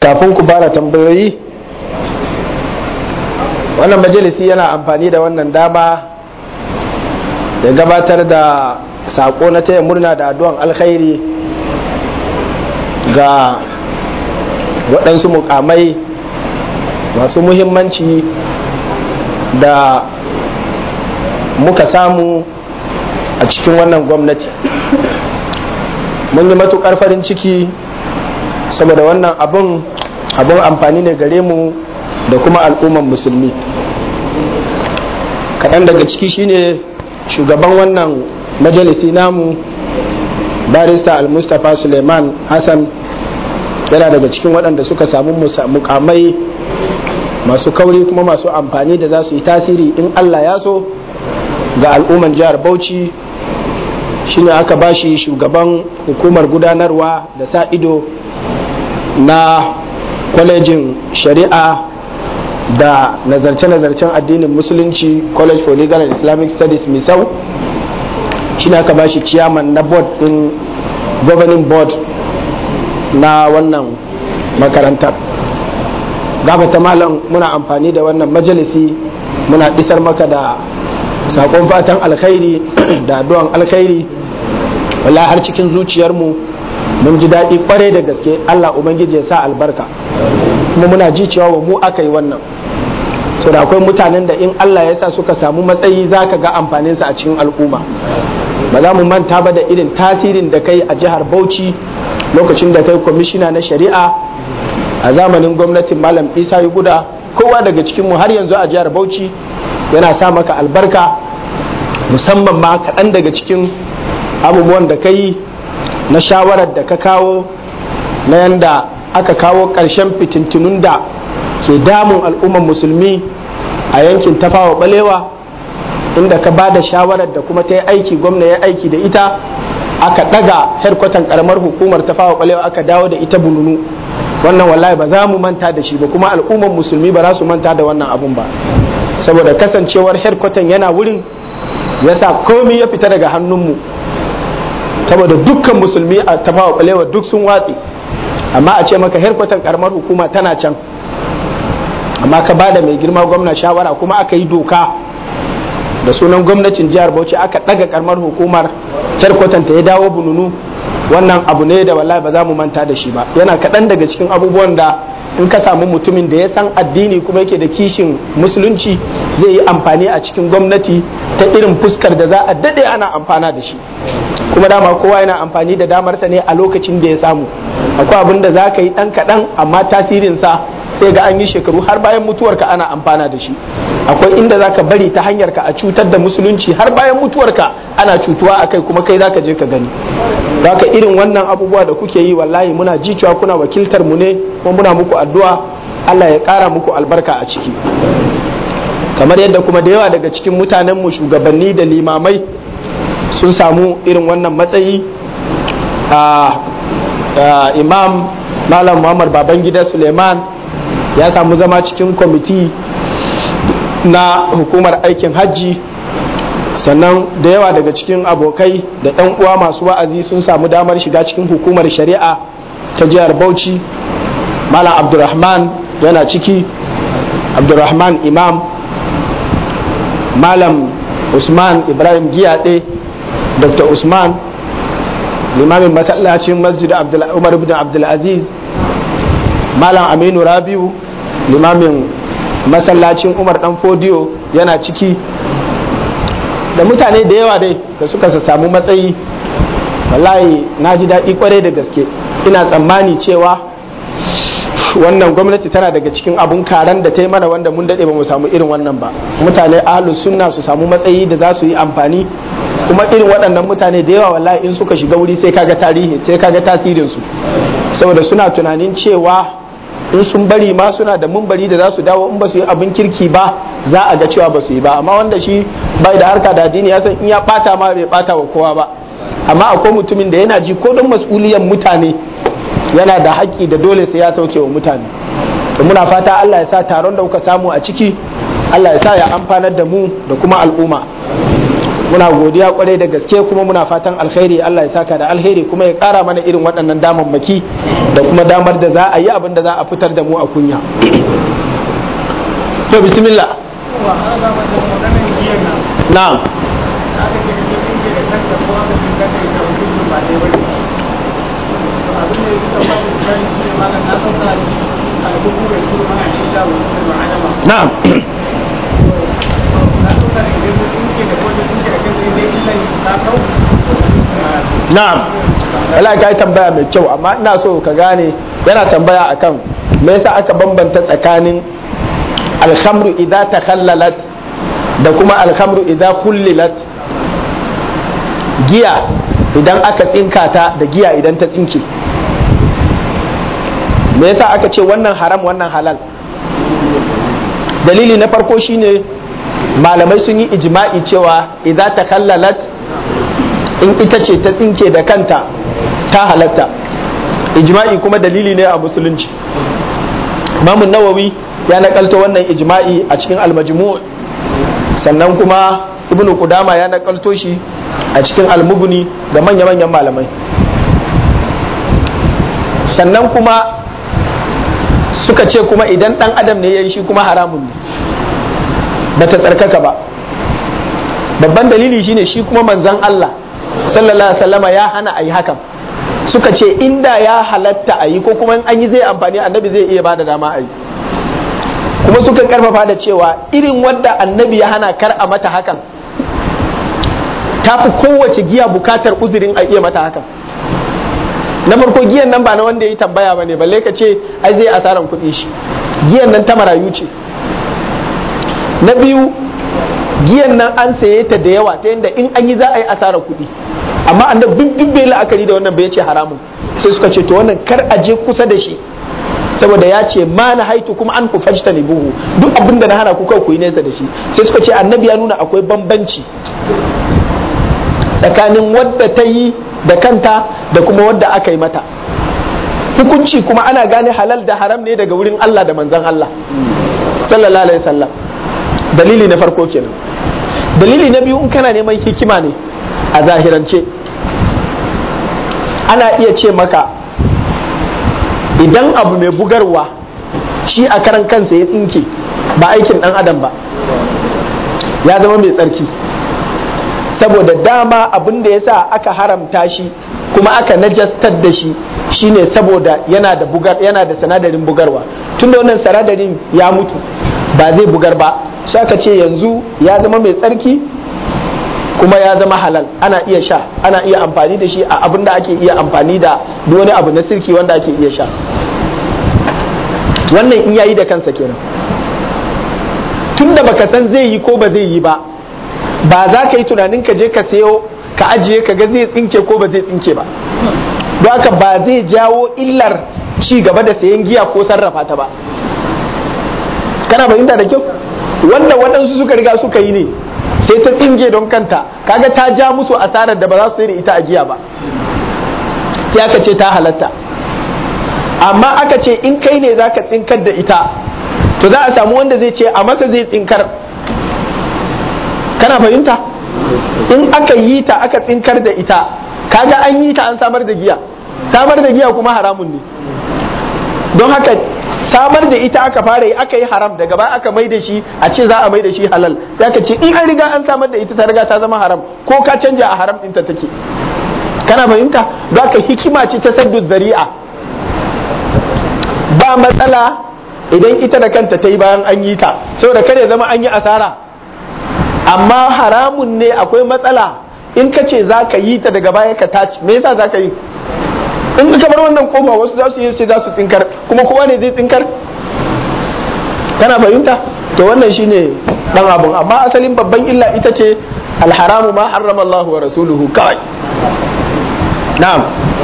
kafin ku fara tambayoyi wannan majalisi yana amfani da wannan dama ya gabatar da sako na taya murna da addu'an alkhairi ga waɗansu mukamai masu muhimmanci da muka samu a cikin wannan gwamnati mun yi matukar farin ciki saboda wannan abun abun amfani ne gare mu da kuma al'umman musulmi kaɗan daga ciki shine shugaban wannan majalisi namu barista al-mustapha suleiman hassan yana daga cikin waɗanda suka samu mukamai masu kauri kuma masu amfani da za su yi tasiri in allah ya so ga al'umman jihar bauchi shine aka bashi shugaban hukumar gudanarwa da sa ido na kwalejin shari'a da nazarce-nazarcen addinin musulunci college for legal and islamic studies misau shine aka bashi ciyaman na board din governing board na wannan makarantar gafata malam muna amfani da wannan majalisi muna isar maka da sakon fatan alkhairi da addu'an alkhairi wallahi har cikin zuciyarmu mun ji daɗi kwarai da gaske Allah ubangiji ya sa albarka kuma muna ji cewa wa mu aka yi wannan so da akwai mutanen da in Allah ya sa suka samu matsayi za ka ga amfaninsa a cikin al'umma ba za mu manta ba da irin tasirin da kai a jihar Bauchi lokacin da kai kwamishina na shari'a a zamanin gwamnatin malam isa guda kowa daga cikinmu har yanzu a jihar Bauchi yana sa maka albarka musamman ma kaɗan daga cikin abubuwan da ka yi na shawarar da ka kawo na yanda aka kawo ƙarshen fitintunun da ke damun al'ummar musulmi a yankin tafawa balewa inda ka ba da shawarar da kuma ta yi aiki gwamna ya aiki da ita aka ɗaga herkwatan ƙaramar hukumar tafawa balewa aka dawo da ita bununu wannan wallahi ba za mu manta da shi ba kuma al'ummar musulmi ba za su manta da wannan abun ba saboda kasancewar herkwatan yana wurin yasa komi ya fita daga hannunmu saboda dukkan musulmi a tafawa balewa duk sun watse amma a ce maka herkwatan karamar hukuma tana can amma ka bada mai girma gwamna shawara kuma aka yi doka da sunan gwamnatin jihar bauchi aka daga karamar hukumar herkwatan ta ya dawo bununu wannan abu ne da wallahi ba za mu manta da shi ba yana kaɗan daga cikin abubuwan da in ka samu mutumin da ya san addini kuma yake da kishin musulunci zai yi amfani a cikin gwamnati ta irin fuskar da za a daɗe ana amfana da shi kuma dama kowa yana amfani da damarsa ne a lokacin da ya samu akwai abin da za ka yi ɗan kaɗan amma tasirinsa sai ga an yi shekaru har bayan mutuwarka ana amfana da shi akwai inda za ka bari ta hanyar ka a cutar da musulunci har bayan mutuwarka ana cutuwa a kai kuma kai za ka je ka gani ka irin wannan abubuwa da kuke yi wallahi muna ji cewa kuna wakiltar mu ne kuma muna muku addu'a Allah ya ƙara muku albarka a ciki kamar yadda kuma da yawa daga cikin mutanen mu shugabanni da limamai sun samu irin wannan matsayi a imam malam muhammad babangida suleiman ya samu zama cikin kwamiti na hukumar aikin hajji sannan da yawa daga cikin abokai da 'yan uwa masu wa'azi sun samu damar shiga cikin hukumar shari'a ta jihar bauchi malam abdurrahman yana ciki abdurrahman imam malam usman ibrahim giyaɗe dr usman limamin masallacin masjid umar ibn abdulaziz malam aminu rabiu limamin masallacin umar dan fodiyo yana ciki da mutane da yawa dai da suka samu matsayi wallahi na ji daɗi kwarai da gaske ina tsammani cewa wannan gwamnati tana daga cikin abun karan da ta yi mana wanda mun daɗe ba mu samu irin wannan ba mutane ahlus sunna su samu matsayi da za su yi amfani kuma irin waɗannan mutane da yawa wallahi in suka shiga wuri sai kaga tarihi sai kaga tasirin su saboda suna tunanin cewa in sun bari ma suna da mumbari da za su dawo in ba su yi abin kirki ba za a ga cewa ba su yi ba amma wanda shi bai da harka da addini ya san in ya bata ma bai bata wa kowa ba amma akwai mutumin da yana ji ko don mas'uliyan mutane yana da haƙƙi da dole sai ya sauke wa mutane to muna fata Allah ya sa taron da kuka samu a ciki Allah ya sa ya amfanar da mu da kuma al'umma muna godiya kwarai da gaske kuma muna fatan alkhairi Allah ya saka da alheri kuma ya kara mana irin waɗannan damammaki da kuma damar da za a yi abin da za a fitar da mu a kunya to bismillah na'am na'am na'am Allah ka yi tambaya mai kyau amma ina so ka gane yana tambaya akan me yasa aka bambanta tsakanin alhamru idza takhallalat da kuma alhamru idza kullilat giya idan aka tsinka ta da giya idan ta tsinke me yasa aka ce wannan haram wannan halal dalili na farko shine malamai sun yi ijma'i cewa idza takhallalat in ita ce ta tsinke da kanta ta halatta ijma'i kuma dalili ne a musulunci imamun nawawi ya nakalto wannan ijma'i a cikin almajmu sannan kuma ibnu kudama ya nakalto shi a cikin almuguni da manya-manyan malamai sannan kuma suka ce kuma idan dan adam ne ya yi shi kuma haramun ne ba ta tsarkaka ba babban dalili shine shi kuma manzan Allah sallallahu alaihi wasallama ya hana a yi hakan suka ce inda ya halatta a yi ko kuma an yi zai amfani annabi zai iya bada dama a yi kuma suka karfafa da cewa irin wadda annabi ya hana kar a mata hakan ta fi kowace giya bukatar uzurin a iya mata hakan na farko giyan nan ba na wanda ya yi tambaya ba ne balle ka ce ai zai asaran kuɗi shi giyan nan ta marayu ce na biyu giyan nan an saye ta da yawa ta yadda in an yi za a yi asarar kuɗi amma annabi duk duk bai la'akari da wannan bai ce haramun sai suka ce to wannan kar a je kusa da shi saboda ya ce ma na haitu kuma an fajta ne buhu duk abin da na hana ku ku yi nesa da shi sai suka ce annabi ya nuna akwai bambanci tsakanin wadda ta yi da kanta da kuma wadda aka yi mata hukunci kuma ana gane halal da haram ne daga wurin Allah da manzon Allah sallallahu alaihi wasallam dalili na farko kenan dalili na biyu in kana neman hikima ne a zahirance ana iya ce maka idan abu mai bugarwa shi a karan kansa ya tsinke ba aikin dan adam ba ya zama mai tsarki saboda dama abin da ya sa aka haramta shi kuma aka najastar da shi shine saboda yana da bugar yana da sanadarin bugarwa tunda wannan sanadarin ya mutu ba zai bugar ba sai aka ce yanzu ya zama mai tsarki kuma ya zama halal ana iya sha ana iya amfani da shi a abin da ake iya amfani da duk wani abu na sirki wanda ake iya sha wannan in yayi da kansa kenan tunda baka san zai yi ko ba zai yi ba ba za ka yi tunanin ka je ka sayo ka ajiye ka ga zai tsinke ko ba zai tsinke ba don haka ba zai jawo illar ci gaba da sayan giya ko sarrafa ta ba kana fahimta da kyau wanda waɗansu suka riga suka yi ne sai ta tsinge don kanta kaga ta ja musu asarar da ba za su sai da ita a giya ba sai aka ce ta halatta amma aka ce in kai ne za ka tsinkar da ita to za a samu wanda zai ce a masa zai tsinkar kana fahimta in aka yi ta aka tsinkar da ita kaga an yi ta an samar da giya samar da giya kuma haramun ne don haka samar da ita aka fara yi aka yi haram daga baya aka mai da shi a ce za a mai da shi halal sai aka ce in an riga an samar da ita ta riga ta zama haram ko ka canja a haram ɗinta take kana fahimta don haka hikima ce ta saddu zari'a ba matsala idan ita da kanta ta yi bayan an yi ta saboda kare zama an yi asara amma haramun ne akwai matsala in ka ce za ka yi ta daga baya ka taci me yasa za ka yi in ka bar wannan kofa wasu za su yi sai za su tsinkar kuma kowa ne zai tsinkar kana fahimta to wannan shine dan abun amma asalin babban illa ita ce alharamu ma harrama Allah wa rasuluhu kawai na'am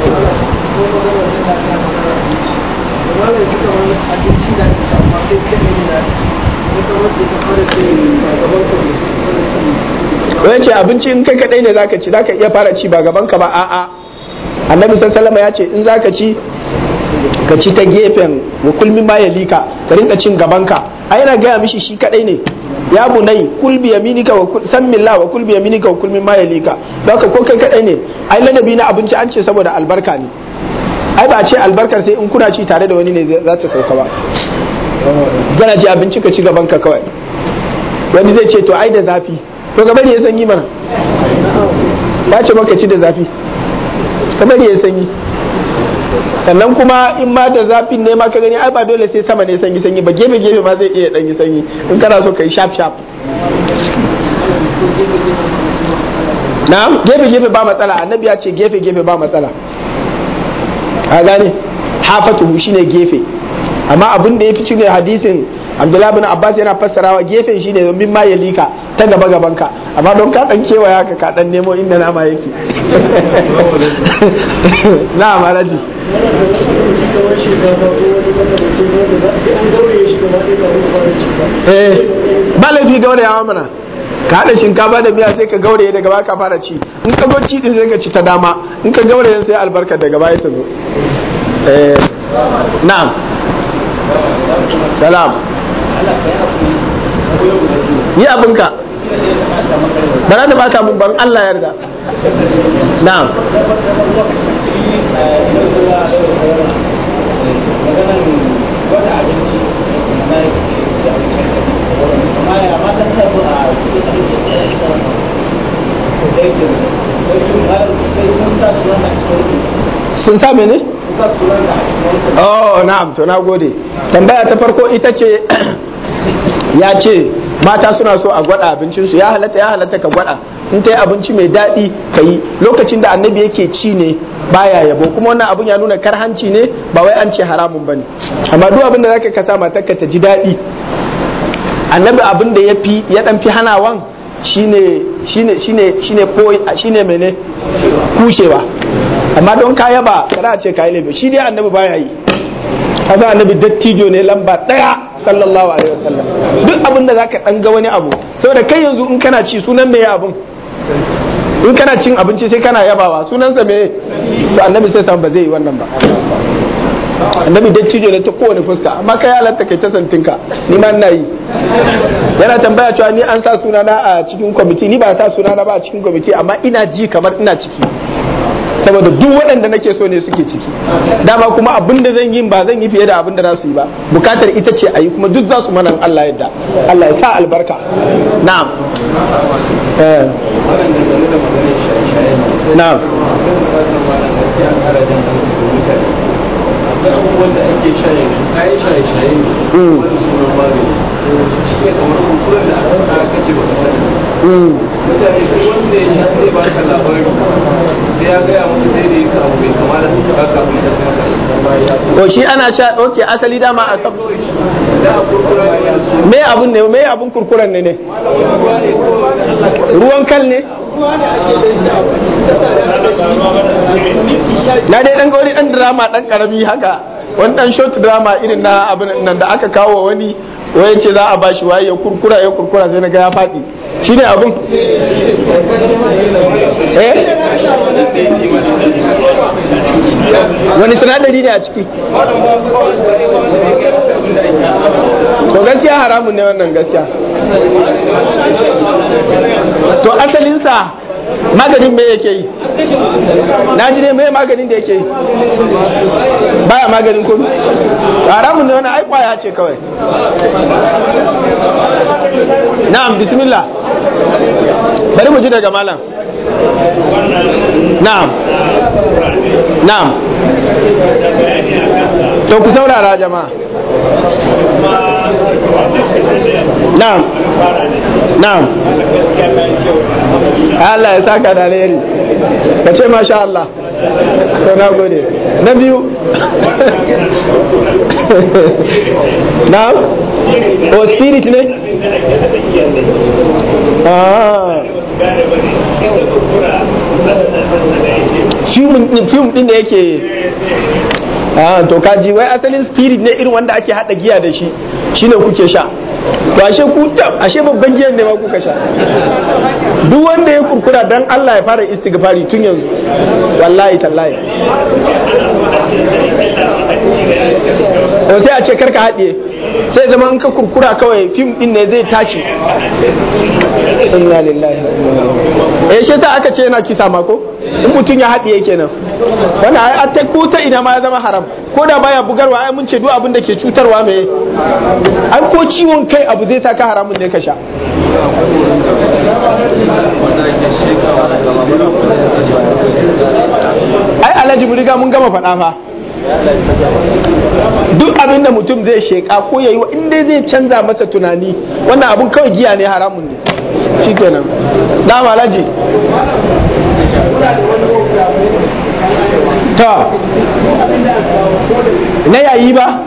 wani ce abinci in kai kadai ne zaka ci zaka iya fara ci ba gaban ka ba a'a annabi sallallahu ya ce in zaka ci ka ci ta gefen wa kulmi ma yalika ka rinka cin gaban ka a yana gaya mishi shi kadai ne ya bunai kul bi yaminika wa kul san billah wa kul bi yaminika wa kul mimma yalika don haka ko kai kadai ne ai ladabi na abinci an ce saboda albarka ne ai ba a ce albarkar sai in kuna ci tare da wani ne za ta sauka ba kana ci abinci ka ci gaban ka kawai wani zai ce to ai da zafi to ka bari ya sanyi mana ba ce maka ci da zafi ka bari ya sanyi sannan kuma in ma da zafin ne ma ka gani ai ba dole sai sama ne sanyi sanyi ba gefe gefe ma zai iya dan yi sanyi in kana so ka yi sharp sharp na'am gefe gefe ba matsala annabi ya ce gefe gefe ba matsala a gane hafatuhu shine gefe amma abin da ya fi cire hadisin abdullahi bin abbas yana fassarawa gefen shine domin ma ya lika ta gaba gaban ka amma don ka dan kewaya ka ka dan nemo inda nama yake na maraji eh ba laifi gaurayawa mana ka haɗa shinkafa da miya sai ka gauraye daga baya ka fara ci in ka zo ci din sai ka ci ta dama in ka gauraye sai albarka daga baya ta zo eh na'am salam yi abinka ba za ta baka mun ban Allah yarda na'am sun sa mene? oh na'am to na gode tambaya ta farko ita ce ya ce mata suna so a gwada abincinsu ya halatta ya halatta ka gwada in ta yi abinci mai daɗi ka yi lokacin da annabi yake ci ne baya yabo kuma wannan abun ya nuna karhanci ne ba wai an ce haramun bane amma duk abin da zaka ka sa matarka ta ji daɗi annabi abin da ya fi ya dan fi hanawan shine shine shine shine ko shine mene kushewa amma don ka yaba kada a ce ka yi laifi shi dai annabi baya yi kasa annabi dattijo ne lamba daya sallallahu alaihi wasallam duk abin da zaka dan ga wani abu saboda kai yanzu in kana ci sunan me abun in kana cin abinci sai kana yabawa sunansa me to annabi sai san ba zai yi wannan ba annabi dattijo ne ta kowane fuska amma kai halatta kai ta santinka ni ma ina yi yana tambaya cewa ni an sa sunana a cikin kwamiti ni ba sa sunana ba a cikin kwamiti amma ina ji kamar ina ciki saboda duk waɗanda nake so ne suke ciki dama kuma abin da zan yi ba zan yi fiye da abin da za su yi ba bukatar ita ce a yi kuma duk za su mana Allah yadda Allah ya sa albarka na'am na'am abubuwan da ake shaye kayan shaye-shaye ne wani sunan magani shi ne kamar kunkuren da aka kace baka sani mutane duk wanda ya sha zai baka labari sai ya gaya maka sai da ya kawo bai kamata ka kafin ka masa to shi ana sha ɗauke asali dama a kan da a kurkura ne su me abun ne me abun kurkuren ne ne ruwan kal ne na dai dan gauri dan drama dan karami haka wani dan short drama irin na abin nan da aka kawo wani waye ce za a bashi waye ya kurkura ya kurkura sai na ga ya faɗi shi ne abun eh wani sinadari ne a ciki to gaskiya haramun ne wannan gaskiya to asalinsa maganin me yake yi na ji ne me maganin da yake yi baya maganin komi haramun ne wani ai kwaya ce kawai na'am bismillah bari mu ji daga malam na'am na'am to ku saurara jama'a na'am na'am Allah ya saka da alheri ka ce masha Allah to na gode na biyu na'am o spirit ne ah film din da yake ah to kaji wai asalin spirit ne irin wanda ake hada giya da shi shine kuke sha to ashe ku ashe babban giyan ne ma kuka sha duk wanda ya kurkura dan Allah ya fara istighfari tun yanzu wallahi tallahi to sai a ce karka haɗiye sai zama in ka kurkura kawai fim din ne zai tashi inna lillahi eh shi ta aka ce yana kisa ma ko in mutum ya haɗiye kenan wannan ai ta ko ta ina ma ya zama haram ko da baya bugarwa ai mun ce duk abin da ke cutarwa me ai ko ciwon kai abu zai saka haramun ne ka sha ai alhaji mu riga mun gama faɗa fa duk abin da mutum zai sheƙa ko ya yi in dai zai canza masa tunani wannan abun kawai giya ne haramun ne shi kenan na malaji ta na yayi ba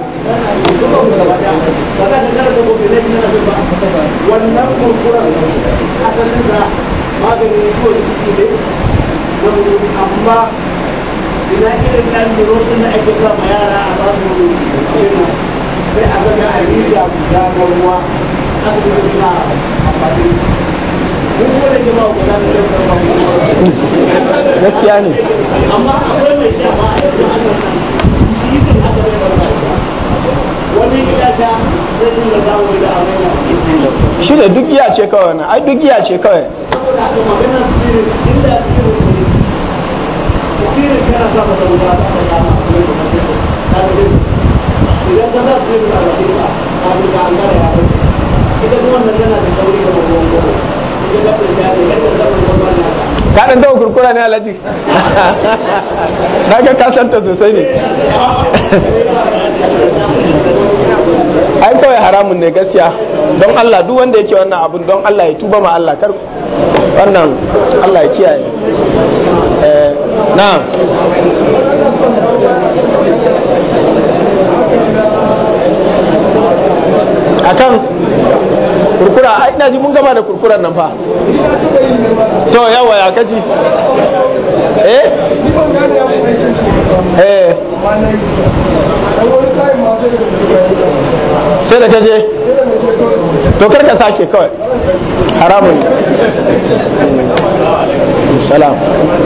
wannan kurkuren asalin da maganin ciwon ciki ne amma ina irin ɗan durotun da ake sa ma yara a ba su kenan sai a zaga a riga guda na ruwa aka yi suna amfani mun kuma da jama'a guda da yau karfa gaskiya ne amma akwai mai sha ma a yanzu ana shi ne aka bai barka wani gida ta zai dinga zawo da abin shi ne duk giya ce kawai wannan ai duk giya ce kawai saboda haka magana spirit inda spirit ne spirit kana sa masa wuta ta ka kama ta ga idan ka sa spirit a bakin ka ka ga ka an gara ya bai ita kuma wannan tana da sauri da mabuwan goro ita ka ta ne yadda ka ta kuma na ka dan dawo kurkura ne alhaji na ga ka santa sosai ne ai kawai haramun ne gaskiya don Allah duk wanda yake wannan abun don Allah ya tuba ma Allah kar wannan Allah ya kiyaye eh na akan kurkura ai ina ji mun gama da kurkuran nan fa to yawa ya kaji eh eh sai da kaje to kar ka sake kawai haramun salam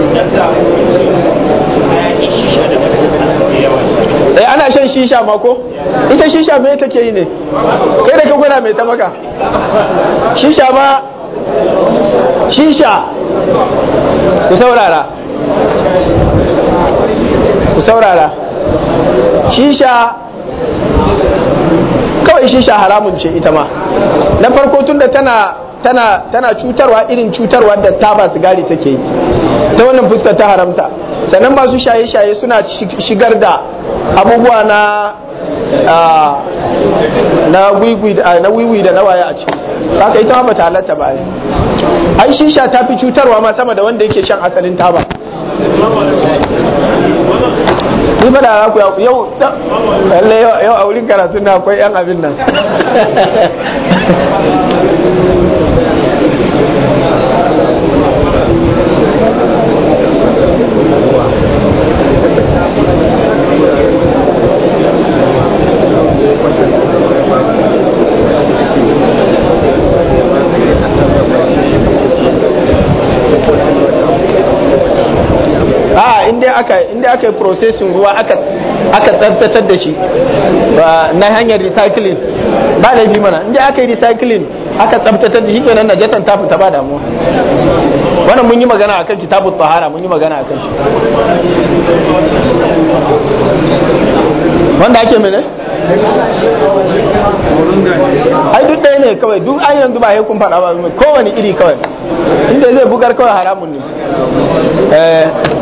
eh ana shan shisha ma ko ita shisha me take yi ne kai da ka gwada mai ta maka shisha ma shisha ku saurara ku saurara shisha kawai shisha haramun ce ita ma na farko tunda tana tana tana cutarwa irin cutarwa da taba sigari take yi ta wannan fuskar ta haramta sannan masu shaye-shaye suna shigar da abubuwa na na wiwi na wiwi da nawaye a ciki haka ita ba ta halatta ba ai ai shisha ta fi cutarwa ma sama da wanda yake shan asalin taba ni fa da ku yau lalle yau a wurin karatu na akwai yan abin nan a inda aka inda aka yi processing ruwa aka aka tsaftatar da shi na hanyar recycling ba laifi mana inda aka yi recycling aka tsaftatar da shi kenan najasan ta fita ba damuwa wannan mun yi magana akan kitabut tahara mun yi magana akan shi wanda ake mene ai duk ɗaya ne kawai duk an yanzu ba ya kun faɗa ba kowane iri kawai inda zai bugar kawai haramun ne eh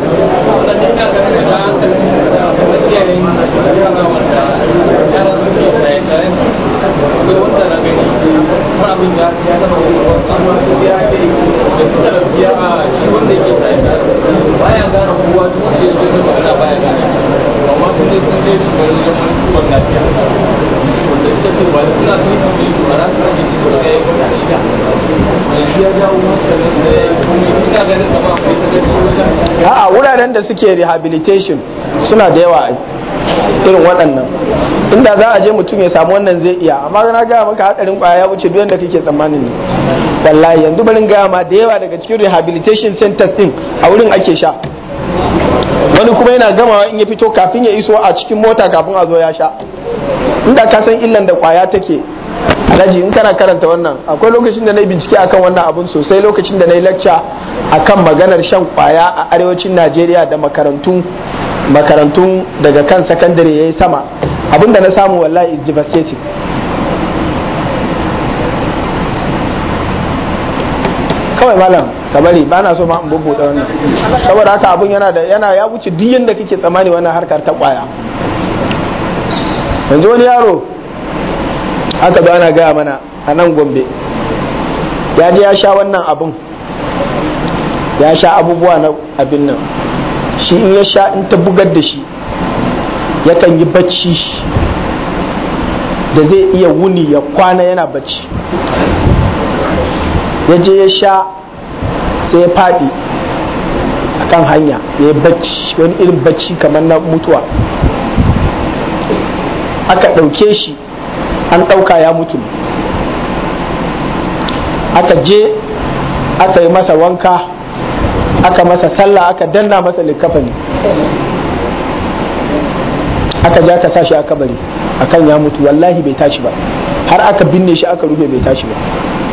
a wuraren da suke rehabilitation suna da yawa irin waɗannan inda za a je mutum ya samu wannan zai iya amma na gaya maka hadarin kwaya ya wuce duk da kake tsammanin ne wallahi yanzu barin gaya ma da yawa daga cikin rehabilitation centers din a wurin ake sha wani kuma yana gamawa in ya fito kafin ya iso a cikin mota kafin a zo ya sha inda ka san illan da kwaya take alhaji in kana karanta wannan akwai lokacin da na yi bincike akan wannan abun sosai lokacin da na yi lacca akan maganar shan kwaya a arewacin najeriya da makarantun makarantun daga kan sakandare ya yi sama abinda na samu wallahi is devastating kawai malam ka bari ba na so ma in bubbuɗe wannan saboda haka abun yana da yana ya wuce duk yanda kake tsammani wannan harkar ta kwaya yanzu wani yaro aka zo ana gaya mana a nan gombe ya je ya sha wannan abun ya sha abubuwa na abin nan shi in ya sha in ta bugar da shi yakan yi bacci da zai iya wuni ya kwana yana bacci ya je ya sha sai ya faɗi a kan hanya ya yi bacci wani irin bacci kamar na mutuwa aka ɗauke shi an ɗauka ya mutu aka je aka yi masa wanka aka masa sallah aka danna masa likafani aka ja ka sashi a kabari akan ya mutu wallahi bai tashi ba har aka binne shi aka rufe bai tashi ba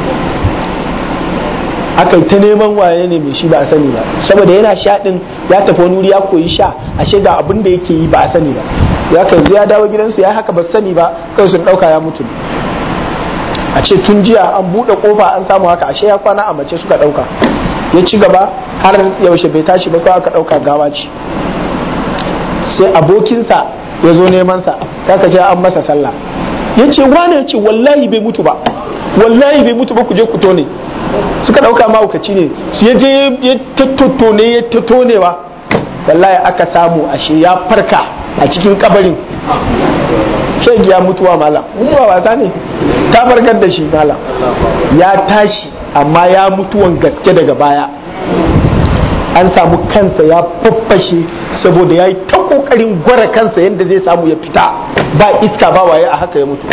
aka yi ta neman waye ne mai shi ba a sani ba saboda yana sha din ya tafi wani wuri ya koyi sha ashe ga abin da yake yi ba a sani ba ya kai ya dawo gidansu ya haka ba sani ba kai sun dauka ya mutu a ce tun jiya an buɗe kofa an samu haka ashe ya kwana a mace suka dauka ya ci gaba har yaushe bai tashi ba kawai aka dauka gawa ce sai abokinsa ya zo neman sa kaka ce an masa sallah ya ce wane ya ce wallahi bai mutu ba wallahi bai mutu ba ku je ku tone suka dauka mahaukaci ne su ya je ya tattone ya tattonewa wallahi aka samu ashe ya farka a cikin kabarin shegi ya mutuwa malam mutuwa wasa ne ta farkar da shi malam ya tashi amma ya mutuwan gaske daga baya an samu kansa ya faffashe saboda ya yi ta kokarin gwara kansa yadda zai samu ya fita ba iska ba waye a haka ya mutu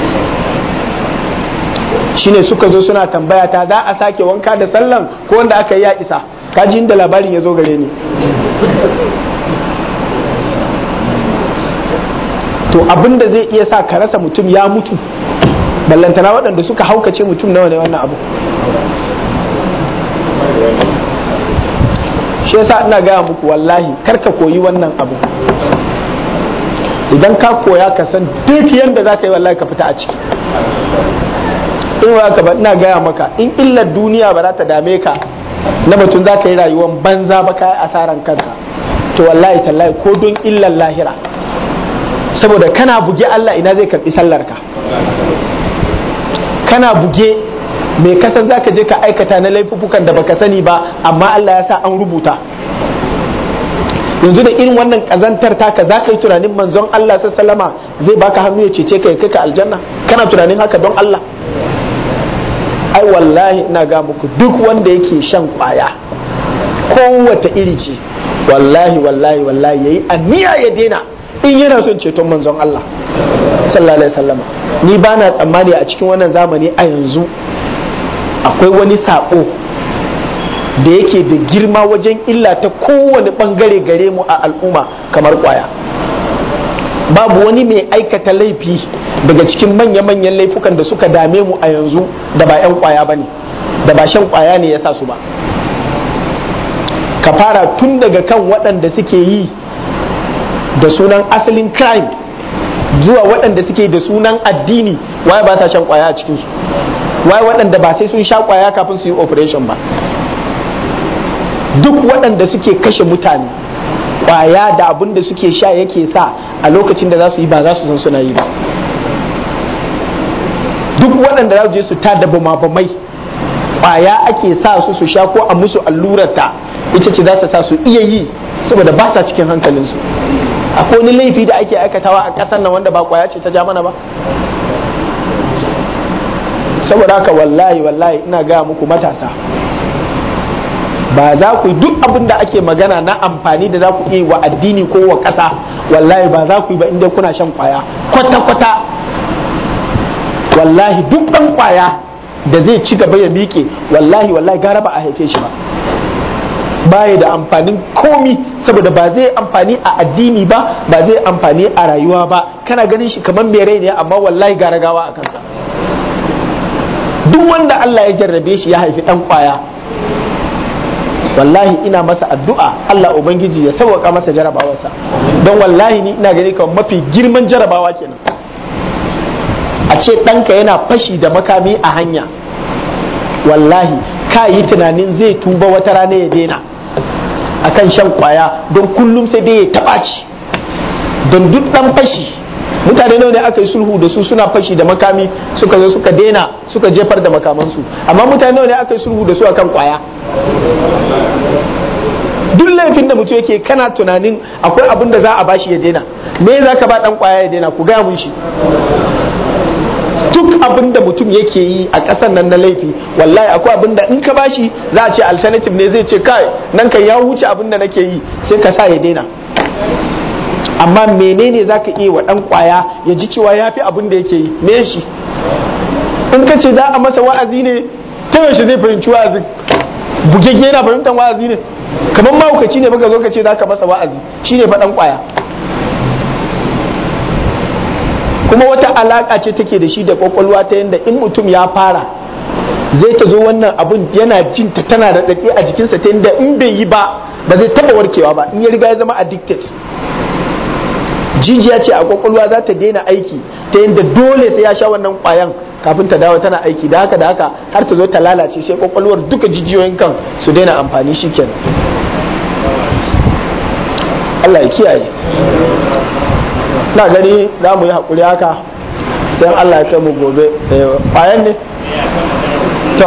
shine suka zo suna tambaya ta za a sake wanka da sallan ko wanda aka yi ya isa kaji inda labarin ya zo gare ni to abin da zai iya sa ka rasa mutum ya mutu ballantana waɗanda suka haukace mutum nawa ne wannan abu shi yasa ina gaya muku wallahi karka koyi wannan abu idan ka koya ka san duk yadda za ka yi wallahi ka fita a ciki in wa ka ba ina gaya maka in illar duniya ba za ta dame ka na mutum za ka yi rayuwar banza ba ka yi asaran kanka to wallahi tallahi ko don illar lahira saboda kana buge Allah ina zai karbi sallar ka kana buge mai kasan za ka je ka aikata na laifukan da baka sani ba amma Allah ya sa an rubuta yanzu da irin wannan kazantar taka za ka yi tunanin manzon Allah sallama zai baka hannu ya cece ka ya kai ka aljanna kana tunanin haka don Allah ai wallahi ina ga muku duk wanda yake shan kwaya kowace iri ce wallahi wallahi wallahi yayi aniya ya daina in yana son ceton manzon Allah sallallahu alaihi wasallama ni ba na tsammani a cikin wannan zamani a yanzu akwai wani sako da yake da girma wajen illa ta kowane bangare gare mu a al'umma kamar kwaya babu wani mai aikata laifi daga cikin manya-manyan laifukan da suka dame mu a yanzu da ba 'yan kwaya ba ne da ba shan kwaya ne ya sa su ba ka fara tun daga kan waɗanda suke yi da sunan asalin crime zuwa waɗanda suke da sunan addini waye ba sa shan kwaya a cikinsu waye waɗanda ba sai sun sha kwaya kafin su yi operation ba duk waɗanda suke kashe mutane kwaya da abin da suke sha yake sa a lokacin da za su yi ba za su san suna yi ba duk waɗanda za su je su tada bama-bamai kwaya ake sa su su sha ko a musu allurarta ita ce za ta sa su iya yi saboda ba sa cikin hankalinsu akwai wani laifi da ake aikatawa a ƙasar nan wanda ba kwaya ce ta ja mana ba saboda haka wallahi wallahi ina gaya muku matasa ba za ku yi duk abin da ake magana na amfani da za ku yi wa addini ko wa ƙasa wallahi ba za ku yi ba inda kuna shan kwaya kwata-kwata wallahi duk ɗan kwaya da zai ci gaba ya miƙe wallahi wallahi gara ba a haife shi ba baya da amfanin komi saboda ba zai amfani a addini ba ba zai amfani a rayuwa ba kana ganin shi kamar mai rai ne amma wallahi gara gawa a kansa duk wanda Allah ya jarrabe shi ya haifi dan kwaya wallahi ina masa addu'a Allah ubangiji ya sauwaka masa jarabawarsa don wallahi ni ina gani kamar mafi girman jarabawa kenan a ce ɗanka yana fashi da makami a hanya wallahi ka yi tunanin zai tuba wata rana ya daina akan shan kwaya don kullum sai dai ya taɓa ci don duk ɗan fashi mutane nawa ne aka yi sulhu da su suna fashi da makami suka zo suka daina suka jefar da makamansu amma mutane nawa ne aka yi sulhu da su akan kwaya duk laifin da mutum yake kana tunanin akwai abin da za a bashi ya daina me za ka ba dan kwaya ya daina ku gaya mun shi duk abin da mutum yake yi a ƙasar nan na laifi wallahi akwai abin da in ka bashi za a ce alternative ne zai ce kai nan kan ya wuce abin da nake yi sai ka sa ya daina amma menene za ka iya wa ɗan kwaya ya ji cewa ya fi abin da yake yi me shi in ka ce za a masa wa'azi ne ta yaushe zai fahimci wa'azin bugegge yana fahimtar wa'azi ne kamar mahaukaci ne baka zo ka ce za ka masa wa'azi shine fa ɗan kwaya kuma wata alaka ce take da shi da kwakwalwa ta yadda in mutum ya fara zai ta zo wannan abun yana jin ta tana da daɗe a jikinsa ta yadda in bai yi ba ba zai taba warkewa ba in ya riga ya zama addicted jijiya ce a kwakwalwa za ta daina aiki ta yadda dole sai ya sha wannan kwayan kafin ta dawo tana aiki da haka da haka har ta zo ta lalace sai kwakwalwar duka jijiyoyin kan su daina amfani shikenan Allah ya kiyaye na gani za mu yi haƙuri haka sai Allah ya kai mu gobe bayan ne to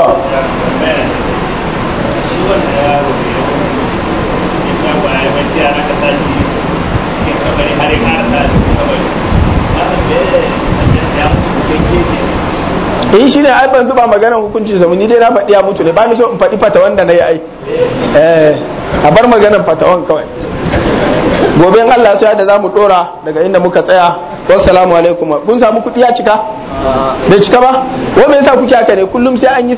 eh shi ne ai ban zuba maganar hukunci sa ni dai na faɗi ya mutu ne ba ni so in faɗi fata wanda na yi ai eh a bar maganar fatawan kawai gobe in Allah sai da zamu dora daga inda muka tsaya wassalamu alaikum kun samu kuɗi ya cika bai cika ba wa me yasa kuke haka ne kullum sai an yi